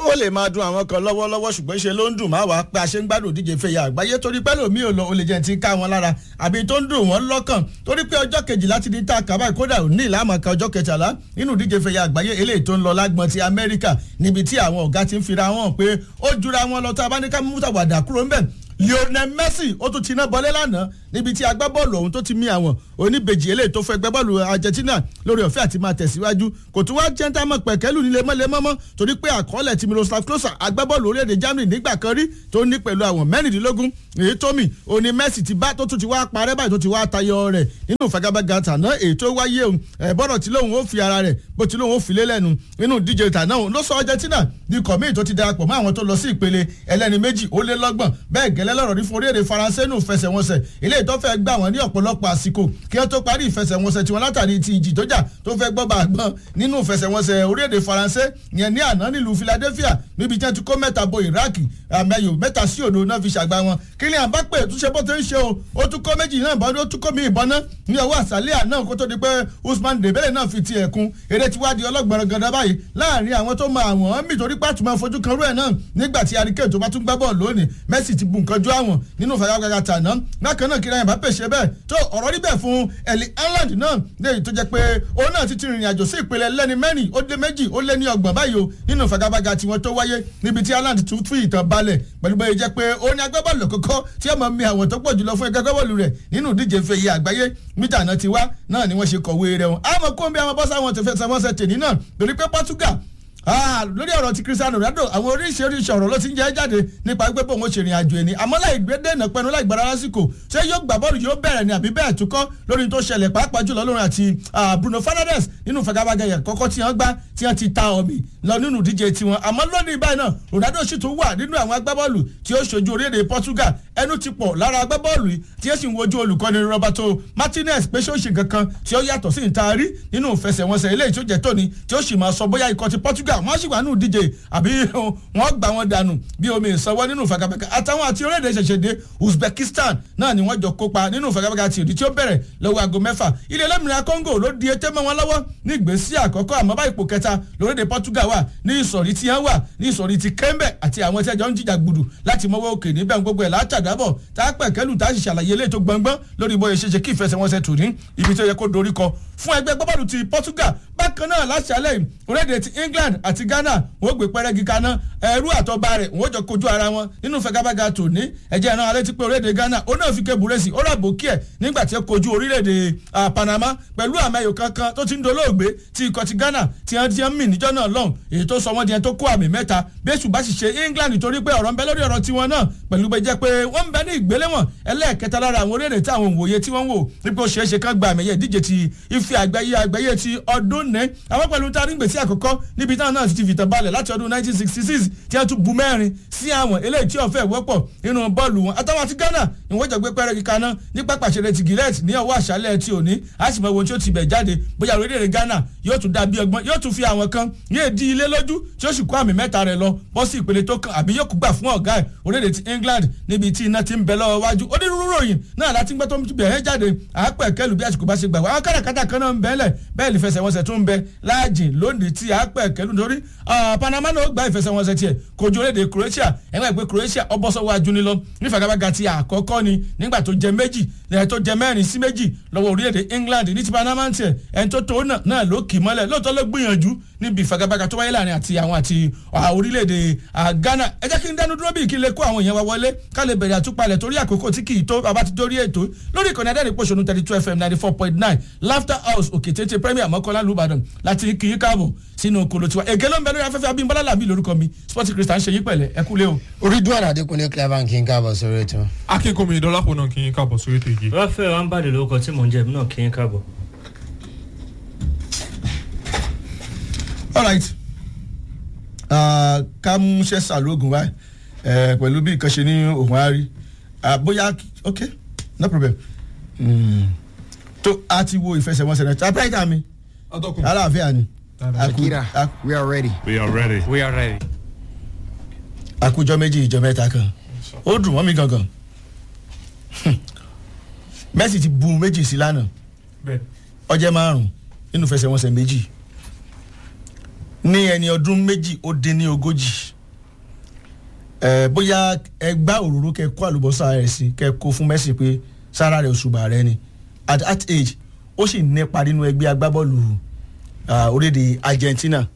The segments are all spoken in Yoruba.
ó lè máa dun àwọn kan lọ́wọ́lọ́wọ́ ṣùgbọ́n ṣe ló ń dùn máa wá pé a ṣe ń gbádùn díje fẹ̀yà àgbáyé torí pẹ́ lómi ò lọ ó lè jẹ́ ti ká wọn lára àbí tó ń dùn wọ́n lọ́kàn torí pé ọjọ́ kejìlá ti di tá a kà báyìí kódà ò ní ìlànà kan ọjọ́ kẹtàlá nínú díje fẹ̀yà àgbáyé eléyìí tó ń lọ lágbọn ti Amẹ́ríkà níbi tí àwọn ọ̀gá ti ń fira wọn pé ó jura wọn lọ tá a bá ní ká mú tàwàdà kúrò ńbẹ̀ Lionel Messi ó tún ti iná bọlé lánàá níbi tí agbábọ́ọ̀lù ọ̀hún tó ti mí àwọn oníbejì eléyìí tó fẹ́ gbábọ́ọ̀lù Argentina lórí ọ̀fẹ́ àti máa tẹ̀síwájú kò tún wá jẹ́ńtàmọ̀ pẹ̀kẹ́lù nílé mọ́lẹ́mọ́mọ́ torí pé àkọọ́lẹ̀ ti Miroslav Klose agbábọ́ọ̀lù orílẹ̀-èdè Germany nígbà kan rí tó ní pẹ̀lú àwọn mẹ́rìndínlógún èyí tó mì òní Messi ti bá tó tún ti wá parẹ́ báyìí tó ti wá tayọ rẹ̀ nínú ìfagagbága tàná èyí tó wáyé òun bọ́dọ̀ tí lóun ó fi ara rẹ̀ bó ti lóun ó fi lélẹ́nu nínú díje tàná òun ló sọ Argentina di kọ̀mí tó ti darapọ̀ mọ́ àwọn tó lọ sí ìpele ẹlẹ́ni méjì ó lé lọ́gbọ̀n bẹ́ẹ̀ gẹ́lẹ́ lọ́rọ̀ ní fún orílẹ̀-èdè Faransé nù fẹsẹ̀wọnsẹ̀ ilé ìtọ́fẹ́ gbà wọ́n ní ọ̀pọ̀lọpọ̀ àsìkò kí wọ́n tó parí ìfẹsẹ̀wọnsẹ̀ tiwọn látàrí ti ìjì tó jà tó fẹ́ gbọ́ bá gbọ́n nínú ìfẹsẹ̀wọnsẹ̀ orílẹ̀-èdè Faransé yẹn ní àná nílùú Philadelphia níbi tí wọ́n ti kó mẹ́ta bo Iraq àmẹ́yò mẹ́ta sí òdo náà fi ṣàgbá wọn Kylian Mbappé tún ṣe bó ti ń ṣe o ó tún kó méjì náà bọ́n ó tún kó mi ìbọn náà ní ọwọ́ àṣálẹ́ àná kó tó di pé Usman Dembele náà fi ti ẹ̀kún eré tí wá di ọlọ́gbọ̀n gàdá báyìí láàrin àwọn tó mọ àwọn mí torí pàtó máa fojú kan rú ẹ̀ náà nígbà tí Harry tó bá tún gbá bọ́ọ̀lù lónìí Messi ti bu nǹkan jó àwọn nínú ìfagagbága tàná bákan náà Kylian Mbappé ṣe bẹ́ẹ̀ tó ọ̀rọ̀ rí bẹ́ẹ̀ fún Erling Haaland náà léyìí tó jẹ́ pé òun náà ti ti rìnrìn àjò sí ìpele lẹ́ni mẹ́rin ó lé méjì ó lé ní ọgbọ̀n báyìí o nínú ìfagagbága tiwọn tó wáyé níbi tí Haaland tún fún ìtàn balẹ̀ pẹ̀lú bẹ́ẹ̀ jẹ́ pé ó ní agbábọ́ọ̀lù kọ́kọ́ tí ọmọ mi àwọn tó pọ̀ jùlọ fún ẹgbẹ́ agbábọ́ọ̀lù rẹ̀ nínú ìdíje fèyí àgbáyé mítà náà ti wá náà ni wọ́n ṣe kọ̀wé rẹ̀ wọn. àmọ́ kó ń bí àwọn bọ́sà wọn ti fẹ́ sẹ́wọ́nsẹ̀ tèmi náà torí pé Portugal lórí ọ̀rọ̀ ti Cristiano Ronaldo àwọn oríṣiríṣi ọ̀rọ̀ ló ti ń jẹ́ jáde nípa pé bóun ó ṣe ìrìn àjò ẹni àmọ́ láì gbé dènà pẹnu láì gbára lásìkò ṣé yóò gbà bọ́ọ̀lù yóò bẹ̀rẹ̀ ni àbí bẹ́ẹ̀ tún kọ́ lórí tó ṣẹlẹ̀ pàápàá jùlọ lórí àti Bruno Fernandes nínú fagagbága kọ́kọ́ tí wọ́n gbá tí wọ́n ti ta ọ̀mì lọ nínú ìdíje tiwọn àmọ́ lónìí báyìí náà Ronaldo sì tún wà nínú àwọn agbábọ́ọ̀lù tí ó ṣojú orílẹ̀-èdè Portugal ẹnu ti pọ̀ lára agbábọ́ọ̀lù tí ó sì ń wojú olùkọ́ni Roberto Martinez pé ṣé ó ṣe kankan tí ó yàtọ̀ sí ìtaari nínú ìfẹsẹ̀wọnsẹ̀ eléyìí tó jẹ́ tóni tí ó sì máa sọ bóyá ikọ̀ ti Portugal wọ́n sì wà nínú ìdíje díje àbí wọ́n gbà wọ́n dànù bí omi ìsanwó nínú ìfagagbága àtàwọn àti orílẹ̀-èdè ṣẹ̀ṣẹ̀dé Uzbekistan náà ni wọ́n jọ kópa nínú ìfagagbága ti òdì tí ó bẹ̀rẹ̀ lọ́wọ́ aago mẹ́fà ilẹ̀ olómìnira Congo ló di ètè mọ́ wọn lọ́wọ́ ní ìgbésí àkọ́kọ́ àmọ́ bá ipò kẹta lórílẹ̀-èdè Portugal wà ní ìsọ̀rí tí wọ́n wà ní ìsọ̀rí ti Kembe àti àwọn tí ẹjọ́ ń jìjà gbùdù láti mọ́wọ́ òkè níbẹ̀ gbogbo ẹ̀ látàdábọ̀ tá a pẹ̀ kẹ́lù tá a sì ṣàlàyé ilé tó gbọ̀ngbọ́n lórí bóyá ṣe ṣe kí ìfẹsẹ̀wọnsẹ̀ tù ní ibi tó yẹ kó dorí kọ fún ẹgbẹ́ gbọ́bọ̀lù ti Portugal bákan náà láṣálẹ̀ orílẹ̀-èdè ti England àti Ghana wọ́n gbé pẹ́rẹ́gì kaná ẹrú àtọ́ba rẹ̀ wọ́n jọ kojú ara wọn nínú fagabaga tòní ẹ̀jẹ̀ náà alẹ́ ti pé orílẹ̀-èdè Ghana ó náà fi ké búrẹ́sì ó rà bòkí ẹ̀ nígbà tí ó kojú orílẹ̀-èdè Panama pẹ̀lú àmẹ́yò kankan tó ti ń dolóògbé tí ikọ̀ ti Ghana ti hàn ti hàn mí níjọ́ náà lọ́hùn èyí tó sọ wọ́n di ẹni tó kó àmì mẹ́ta bẹ́sù bá sì ṣe England torí pé ọ̀rọ̀ ń bẹ lórí ọ̀rọ̀ tiwọn náà pẹ̀lú bẹ́ẹ̀ jẹ́ pé wọ́n ń bẹ ní ìgbéléwọ̀n ẹlẹ́ẹ̀kẹta lára àwọn orílẹ̀-èdè tí àwọn òwòye tí wọ́n wò nípa ó ṣeéṣe kán gba àmì ẹ̀yẹ ìdíje ti ife àgbáyé àgbáyé ti ọdún ní àwọn pẹ̀lú tá a rí gbèsè àkọ́kọ́ níbi táwọn náà ti fìtàn balẹ̀ láti ọdún 1966 tí wọ́n tún bu mẹ́rin sí àwọn eléyìí tí ọ̀fẹ́ wọ́pọ̀ nínú bọ́ọ̀lù wọn àtàwọn àti Ghana ni wọ́n jọ gbé pẹ́rẹ́ kíka náà ní pápá ìṣeré ti gillette ní ọwọ́ àṣálẹ̀ tí ò ní a sì mọ ohun tí ó ti bẹ̀ jáde bóyá orílẹ̀-èdè Ghana yóò tún dàbí ọgbọ́n yóò tún fi àwọn kan yóò di ilé lójú tí ó sì kó àmì mẹ́ta rẹ̀ lọ bọ́ sí ìpele tó kàn àbí yóò kú gbà fún ọ̀gá ẹ̀ orílẹ̀-èdè ti England níbi tí iná ti ń bẹ lọ́wọ́ wájú onírúurú ròyìn náà láti gbẹ́ tó ń bẹ̀rẹ̀ jáde àápẹ̀ kẹlù bí àsìkò bá ṣe gbà wá àwọn káràkátà kan náà ń bẹ́ẹ̀lẹ̀ bẹ́ẹ̀ lè fẹsẹ̀wọnsẹ̀ tún ń bẹ láàjìn lónìí tí àápẹ̀ kẹlù nítorí Panama náà gba ìfẹsẹ̀wọnsẹ̀ tiẹ̀ kojú orílẹ̀-èdè Croatia ẹ̀wọ̀n ìpè Croatia ọbọ̀sọ̀wọ́ ajúni lọ nífàgàbàgà ti àkọ́kọ́ ni nígbà tó jẹ méjì ẹ̀ tó jẹ mẹ́rin sí méjì lọ́wọ́ orílẹ̀-èdè England ní ti Panama tiẹ̀ ẹ̀ tó tó náà ló kì mọ́lẹ̀ lóòótọ́ ló gbìyànjú níbi ìfagagbága tó wáyé láàrin àti àwọn àti orílẹ̀-èdè Ghana ẹ jẹ́ kí n dánú dúró bí kí n lè kó àwọn èèyàn wa wọlé ká lè bẹ̀rẹ̀ àtúpalẹ̀ torí àkókò tí kì í tó bàbá ti dórí ètò lórí ìkànnì adẹ́rìn pòṣónú thirty two fm ninety four point nine laughter house òkè tètè premier mọ́kànlá lùbàdàn láti kì í káàbọ̀ sínú kolo tiwa èké ló ń bẹ lórí afẹ́fẹ́ abímbọ́lá làbí lórúkọ mi sports christian ṣe yí pẹ̀lẹ́ ẹ kúlé o. orí dúwà Adékúnlé clever kí n káàbọ̀ sórí ètò. akínkùnmi ìdọ́lápọ̀ náà kì í káàbọ̀ sórí ètò yìí. Rafael Ambali lórúkọ tí mò ń jẹ èmi náà kì í káàbọ̀. all right ká mú ṣẹ́sà lóògùn wa pẹ̀lú bí nǹkan ṣe ní òun á rí bóyá ok no problem tó a ti wo ìfẹsẹ̀wọnsẹ̀ náà typewriter mi atọ́kùn aláàfíà ni Akira we are ready. We are ready. we are ready. àkójọ méjì ìjọ mẹ́ta kan ó dùn wọ́n mi gangan Messi ti bu méjì sí lánàá bẹ́ẹ̀ ọjẹ́ márùn-ún nínú ìfẹsẹ̀wọnsẹ̀ méjì ní ẹni ọdún méjì ó dín ní ogójì ẹ bóyá ẹ gbá òróró kẹ kó àlùbọ́sà rẹ̀ sí kẹ kó fún Messi pé sára rẹ̀ òṣùbà rẹ̀ ni at that age ó sì nípa nínú ẹgbẹ́ agbábọ́ọ̀lù ah, orílẹ̀-èdè Argentina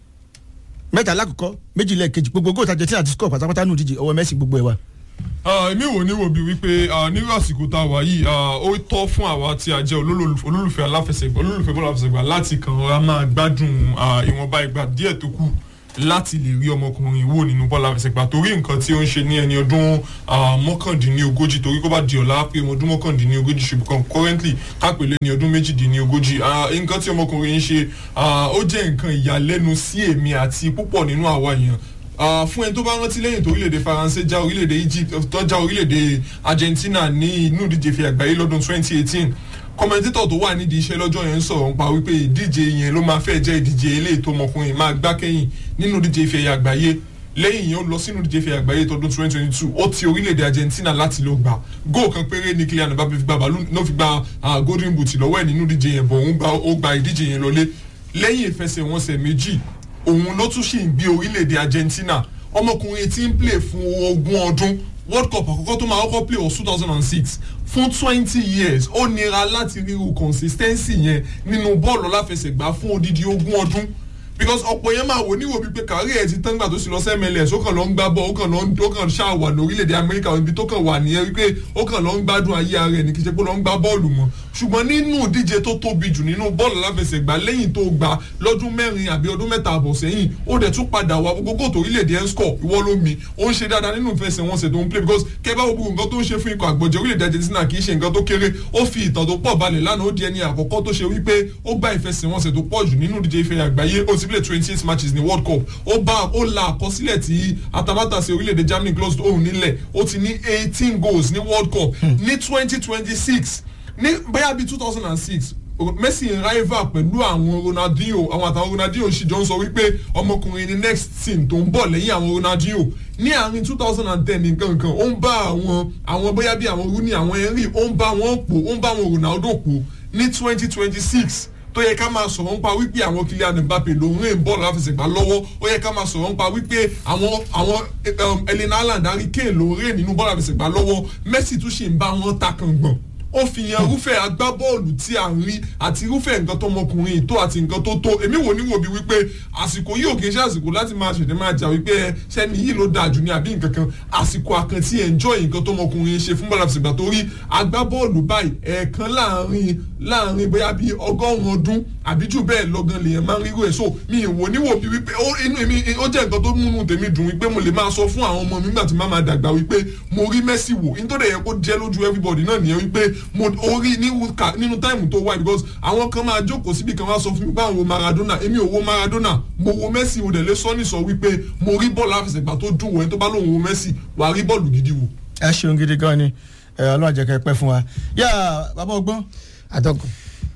mẹ́ta lákòókò méjì lẹ́ẹ̀kejì gbogbo góòtù Argentina ti score pátápátá nù díje ọwọ́ Messi gbogbo ẹ̀ wá. Ah, èmi wò ní wò bí wípé ah, nírú àsìkò tá a wà yìí ah, ó tọ́ fún àwa tí a jẹ́ olólùf- olólùfẹ́ aláfẹsẹ̀gbá olólùfẹ́ bọ́ọ̀lù aláfẹsẹ̀gbá láti kàn ọ́ra máa gbádùn ah, ìwọ̀nba ìgbà díẹ̀ tó kù láti lè rí ọmọkùnrin wò nínú bọ́ọ̀lù aláfẹsẹ̀gbá torí nǹkan tí ó ń ṣe ní ẹni ọdún ah, mọ́kàndínlógójì torí kó bá di ọ̀la pé ọdún mọ́kàndínlógójì ṣùgbọ́n currently kápẹ́lẹ́ ní ọdún méjìdínlógójì Ah, nǹkan tí ọmọkùnrin ń ṣe ah, ó jẹ́ nǹkan ìyàlẹ́nu sí èmi àti púpọ̀ nínú àwa èèyàn Ah, fún ẹni tó bá rántí lẹ́yìn tó orílẹ̀-èdè faransé já orílẹ̀-èdè egypt tó já orílẹ̀-èdè argentina ní inú ìdíje fi àgbáyé lọ́dún 2018 kọ́mẹ́ntétọ̀ tó wà nídìí iṣẹ́ lọ́jọ́ yẹn ń sọ̀rọ̀ nípa wípé ìdíje yẹn ló máa fẹ́ jẹ́ ìdíje eléyìí tó ọmọkùnrin máa gbá kẹ́yìn nínú ìdíje ìfẹ́ àgbáyé lẹ́yìn yẹn ó lọ sínú ìdíje ìfẹ́ àgbáyé tọdún 2022 ó ti orílẹ̀-èdè argentina láti lọ gbà góò kan péré ní Kylian Mbappé fi gba bàálù náà fi gba ah, golden boot lọ́wọ́ ẹ̀ nínú ìdíje yẹn bọ̀ òun gba ó gba ìdíje yẹn lọlé lẹ́yìn ìfẹsẹ̀wọnsẹ̀ méjì òun ló tún ṣì ń gbé orílẹ̀-èdè Argentina ọmọkùnrin tí ń play fún ogún ọdún World Cup àkọ́kọ́ tó máa kọ́kọ́ play was two thousand and six fún twenty years ó nira láti ríru consistency yẹn nínú bọ́ọ̀lù aláfẹsẹ̀gbá fún odidi ogún ọdún because ọ̀pọ̀ yẹn máa wò níwò bíi pé kárí ẹ̀ ti tán gbà tó sì lọ sí MLS ó kàn lọ ń gbá bọ́ ó kàn lọ ń ó kàn ṣáà wà ní orílẹ̀-èdè Amẹ́ríkà ibi tó kàn wà nìyẹn wípé ó kàn lọ ń gbádùn ayé ara ẹ̀ ní kí n ṣe pé ó lọ ń gbá bọ́ọ̀lù mọ́ ṣùgbọ́n nínú ìdíje tó tóbi jù nínú bọ́ọ̀lù aláfẹsẹ̀gbá lẹ́yìn tó gbà lọ́dún mẹ́rin àbí ọdún mẹ́ta àbọ̀ sẹ́yìn ó dẹ̀ tún padà wá gbogbo tó orílẹ̀-èdè ẹ̀ ń score ìwọ ló mi ó ń ṣe dáadáa nínú ìfẹsẹ̀wọnsẹ̀ tó ń play because kẹ́bá gbogbo nǹkan tó ń ṣe fún ikọ̀ àgbọ̀jẹ̀ orílẹ̀-èdè Argentina kì í ṣe nǹkan tó kéré ó fi ìtàn tó pọ̀ balẹ̀ lánàá ó di ẹni àkọ́kọ́ tó ṣe wípé ó gba ìfẹsẹ̀wọnsẹ̀ tó pọ̀ jù nínú ìdíje ife àgbáyé ó ti play twenty eight matches ní World Cup ó bá ó la àkọsílẹ̀ tí atamátàsí orílẹ̀-èdè Germany closed òun nílẹ̀ ó ti ní eighteen goals ní World Cup ní twenty twenty six ní bóyá bíi two thousand and six Messi ń rival pẹ̀lú àwọn Ronaldinho àwọn àtàwọn Ronaldinho sì jọ ń sọ wípé ọmọkùnrin ni next team tó ń bọ̀ lẹ́yìn àwọn Ronaldinho ní àárín two thousand and ten nǹkan kan ó ń bá àwọn àwọn bóyá bíi àwọn Rooney àwọn Henry ó ń bá wọn pò ó ń bá àwọn Ronaldo pò ní twenty twenty six tó yẹ ká máa sọ̀rọ̀ nípa wípé àwọn Kylian Mbappe ló ń rìn bọ́ọ̀lù láfẹsẹ̀gbá lọ́wọ́ ó yẹ ká máa sọ̀rọ̀ nípa wípé àwọn àwọn um, Erling Haaland Harry Kane ló ń rìn nínú bọ́ọ̀lù láfẹsẹ̀gbá lọ́wọ́ Messi tún ṣì ń bá wọn ta kàngbọ̀n ó fi yan irúfẹ́ agbábọ́ọ̀lù tí a ń rí àti irúfẹ́ nǹkan tó ọmọkùnrin tó àti nǹkan tó tó èmi wò ní wò bí wípé àsìkò yìí ò kì í ṣe àsìkò láti máa ṣẹ̀dẹ̀ máa jà wípé ẹ sẹ́ni yìí ló dáa jù ní àbí nǹkan kan àsìkò àkàntì enjoy nǹkan tó ọmọkùnrin ṣe fún bọ́ọ̀lù àfẹsẹ̀gbà torí agbábọ́ọ̀lù báyìí ẹ̀ẹ̀kan láàrin láàrin bóyá bíi ọgọ́rùn-ún ọdún àbí jù bẹ́ẹ̀ lọ́gán lèèyàn máa ń rírò ẹ̀ so mi ìwò níwò bí wípé ó inú mi ó jẹ́ nǹkan tó múnú tèmi dùn wípé mo lè máa sọ fún àwọn ọmọ mi nígbà tí má máa dàgbà wípé mo rí Messi wò nítorí ẹ̀yẹ kó jẹ́ lójú everybody náà nìyẹn wípé mo orí nínú táìmù tó wá because àwọn kan máa jókòó síbi kan wá sọ fún mi pé àwọn wo Maradona èmi ò wo Maradona mo wo Messi mo dẹ̀ lé sọ́ni sọ wípé mo rí bọ́ọ̀lù àfẹsẹ̀gbá tó dùn wọ̀ ẹni tó bá lóun wo Messi wà á rí bọ́ọ̀lù gidi wò. ẹ ṣeun gidi gan ni ọlọ́run jẹ́ kẹ́ pẹ́ fún wa yá bàbá ọgbọ́n atọ́kùn.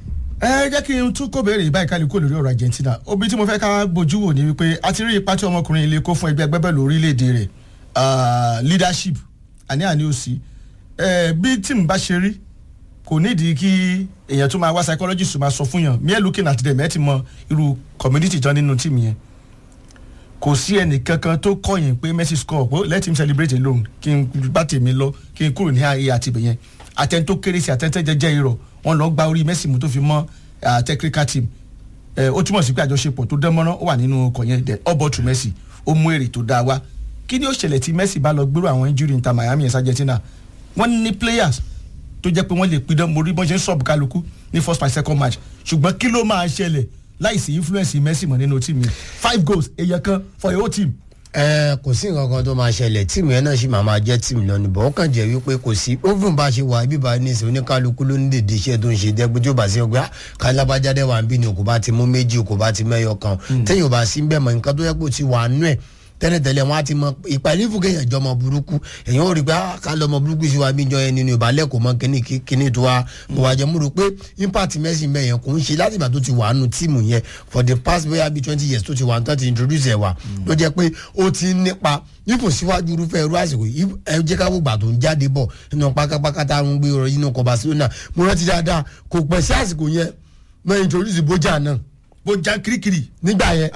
ẹ jẹ́ kí n tún kó béèrè ìbáyìí ká lè kó lórí ọ̀rọ̀ Argentina obi tí mo fẹ́ ká bójú wò ni wípé a ti rí ipa tí ọmọkùnrin ilé kó fún ẹgbẹ́ agbẹ́bẹ̀lú orílẹ̀-èdè rẹ̀ leadership àní àní òsì bí tíìmù bá ṣe rí kò nídìí kí èèyàn tó máa wá psychologist máa sọ fún yàn mere looking at them ẹ ti mọ irú community tán nínú tíìmù yẹn kò sí ẹnì kankan tó kọ̀yìn pé Messi score pé let him celebrate alone kí n bá tèmi lọ kí n kúrò ní ààyè àti ibẹ̀yẹn àtẹn tó kéré sí àtẹ̀tẹ̀ jẹjẹ irọ́ wọn lọ gba orí Messi mu tó fi mọ́ technical team ẹ ó túmọ̀ sí pé àjọṣepọ̀ tó dán mọ́rán ó wà nínú ọkọ̀ yẹn then all but to Messi ó mú èrè tó dáa wá kí ni ó ṣẹlẹ̀ tí Messi bá lọ gbérò àwọn injury níta Miami ẹ̀sà Argentina wọ́n ní players tó jẹ́ pé wọ́n lè pidán mo rí bọ́n ṣe ń sọ̀bù kálukú ní first match second match ṣùgbọ́n kí ló máa ṣẹlẹ̀ láìsí influence Messi mọ́ nínú tíìmù yẹn five goals èèyàn kan for your whole team ẹ kò sí nǹkan kan tó máa ṣẹlẹ̀ tíìmù yẹn náà sì máa máa jẹ́ tíìmù lọ níbọ̀ ó kàn jẹ́ wípé kò sí ovun bá ṣe wà ibi bá ní ìsìn oníkálukú ló ní dèdè iṣẹ́ tó ń ṣe dẹ́gbẹ́ tí ó bá sí ọgbẹ́ kálábájáde wà ń bí ni kò bá ti mú méjì kò bá ti mẹ́yọ kan téèyàn bá sí bẹ́ẹ̀ mọ̀ nǹkan tó yẹ kó ti wà nú ẹ̀ tẹ́lẹ̀tẹ́lẹ̀ wọn á ti mọ ìpàdé fún kéèyàn jọ ọmọ burúkú èèyàn ò rí pé ká lọ ọmọ burúkú sí wa bí jọ yẹn nínú ìbálẹ̀ kò mọ kíní kíní tó wa kò wá jẹ́ mo rò pé impact Messi mẹ́yẹn kò ń ṣe láti ìgbà tó ti wà nù tíìmù yẹn for the past bóyá bíi twenty years tó ti wà tó ti introduce ẹ̀ wá ló jẹ́ pé ó ti ń nípa ipò síwájú irúfẹ́ irú àsìkò ẹ jẹ́ ká gbogbo àtò ń jáde bọ̀ nínú pákápáká tá à ń gbé ọ̀rọ̀ yìí nínú kọ Barcelona mo rántí dáadáa kò pẹ́ sí àsìkò yẹn mọ introduce Bojan náà Bojan kirikiri nígbà yẹn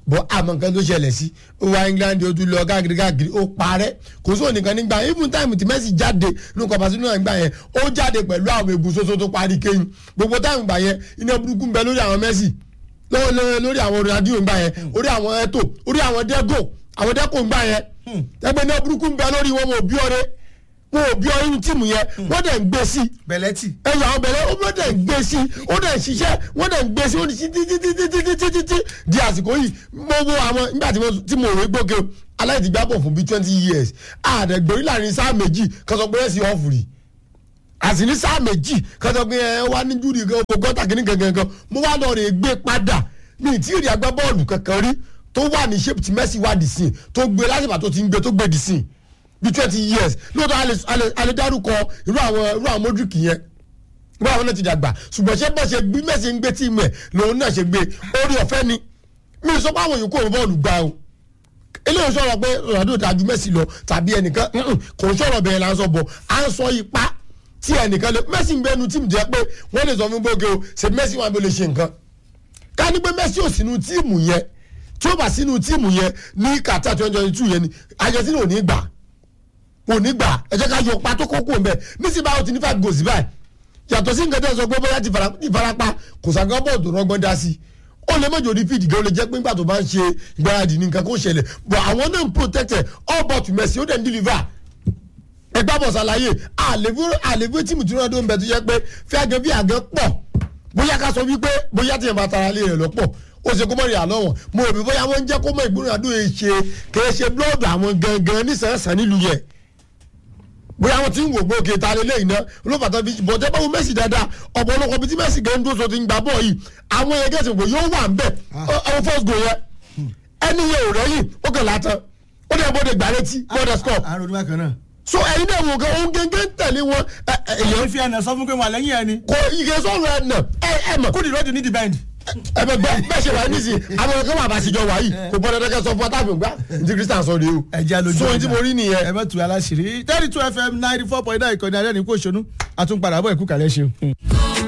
bọ́ àmọ́ nǹkan tó ṣẹlẹ̀ sí ó wá England ó tún lọ káàkiri káàkiri ó parẹ́ kò sóò nìkan nígbà even time tí Messi jáde nínú kọ̀ọ̀pá sínú ìgbà yẹn ó jáde pẹ̀lú àwọn egun soso tó parí kéyìn gbogbo time gbà yẹn iná burúkú ń bẹ lórí àwọn Messi lọ́wọ́ lọ́wọ́ lórí àwọn Ronaldinho ń gbà yẹn orí àwọn Eto orí àwọn Deco àwọn Deco ń gbà yẹn ẹgbẹ́ iná burúkú ń bẹ lórí wọn wọn ò bí ọrẹ wọn ò bí ọrẹ inú tíìmù yẹn wọ́n dẹ̀ ń gbé sí i bẹ̀lẹ́tì ẹyọ àwọn bẹ̀rẹ̀ ó dẹ̀ ń gbé sí ó dẹ̀ ń ṣiṣẹ́ wọ́n dẹ̀ ń gbé sí ó ní sí títítítítítítí di àsìkò yìí mo wo àwọn nígbà tí mo tí mo rè gbókè aláìdígbà bọ̀ fún bíi twenty years àdẹ̀gbẹ̀rí láàrin sáà méjì kan sọ pé ẹ̀ sì ọ̀fù rí àti ní sáà méjì kan sọ pé ẹ wá ní júùdì kan gbogbo gọ́tà kìíní gangan mo wá lọ rè gbé padà mi ì tí ì rí agbábọ́ọ̀lù kankan rí tó wà ní shape tí Messi wà dì sí tó gbé lásìkò tó ti ń gbé tó gbé dì sí bí twenty years lóòótọ́ alẹ́ dárúkọ irú àwọn irú àwọn Modric yẹn irú àwọn náà ti dàgbà ṣùgbọ́n ṣé bọ́ ṣe gbé Messi ń gbé tíìmù ẹ̀ lòun náà ṣe gbé orí ọ̀fẹ́ ni mi ò sọ pé àwọn yòókù òun bọ́ọ̀lù gbà o eléyìí sọ̀rọ̀ pé Ronaldo dájú Messi lọ tàbí ẹnìkan kò ń sọ̀rọ̀ bẹ́ẹ̀ là ń sọ bọ̀ à ń sọ ipa tí ẹnìkan lè Messi ń bẹnu tíìmù jẹ́ pé wọ́n lè sọ fún gbóge o ṣe Messi wọn lè ṣe nǹkan ká ní pé Messi ò sínú tíìmù yẹn tí ó bá sínú tíìmù yẹn ní Qatar twenty twenty two yẹn ni Argentina ò ní gbà kò ní gbà ẹ jẹ́ ká yọ pátó kókó mbẹ nísìnyí báwo ti ní five goals báyìí yàtọ̀ sí nǹkan tẹ́ sọ pé bóyá ti farapa kò sàgbọ́n bọ́ọ̀ tó rọgbọ́n dá sí ó lè mọ̀jọ́ ní fídì gan ó lè jẹ́ pé nígbà tó bá ń ṣe ìgbáradì ní nǹkan kó ṣẹlẹ̀ but àwọn náà ń protected all but Messi ó dẹ̀ ń deliver ẹgbẹ́ bọ̀ ṣàlàyé àlèvó tíìmù tí wọ́n tó ń bẹ tó yẹ pé fẹ́ àgẹ́ bí àgẹ́ pọ̀ bóyá ká sọ wípé bóyá tí yẹn bá tara lé rẹ̀ lọ́pọ̀ ó ṣe kó mọ̀ rí àlọ́ wọn mo rò bí bóyá wọ́n ń jẹ́ kó mọ̀ ìgbóná àdúrà ṣe kèé ṣe blọ́ọ̀dù àwọn gangan nísànsán nílùú yẹn bóyá wọn ti ń wò gbó òkè ta lélẹ̀ iná olófàtà bíi bọ̀dẹ́ báwo Messi dáadáa ọ̀pọ̀lọpọ̀ bíi tí Messi gẹ̀ ń dúró so ti ń gbà bọ̀ yìí àwọn yẹn gẹ̀ẹ́sì kò yóò wà ń bẹ̀ ọ̀hún first goal yẹn ẹni yẹn ò rẹ́yìn ó kàn látàn ó dẹ̀ bọ́dẹ̀ gbà létí bọ́dẹ̀ score àrùn onímọ̀ kan náà. so ẹ̀yin náà wò kàn òun gẹ́gẹ́ ń tẹ̀lé wọn èyàn èèyàn fi ẹnà sọ fún pé wọn lẹ́yìn ẹni kò ike sọ̀rọ̀ ẹ̀ nà ẹ̀ ẹ̀ mọ̀ kúndì lóde ní the bend. ẹ bẹ gbọ́ bẹ́ẹ̀ ṣe wà nísìnyí àwọn ọ̀gá wà bá ṣèjọ wà yìí kò gbọ́dọ̀ dẹ́kẹ́ sọ fún ọtá gbòǹgbà ní Christian sọ rèé o ẹja lójú so ohun tí mo rí nìyẹn ẹ bẹ tu aláṣìírí thirty two fm ninety four point nine ìkànnì alẹ́ ní kò ṣonú àtúnpadà bọ̀ ẹ̀kú kàlẹ́ ṣe.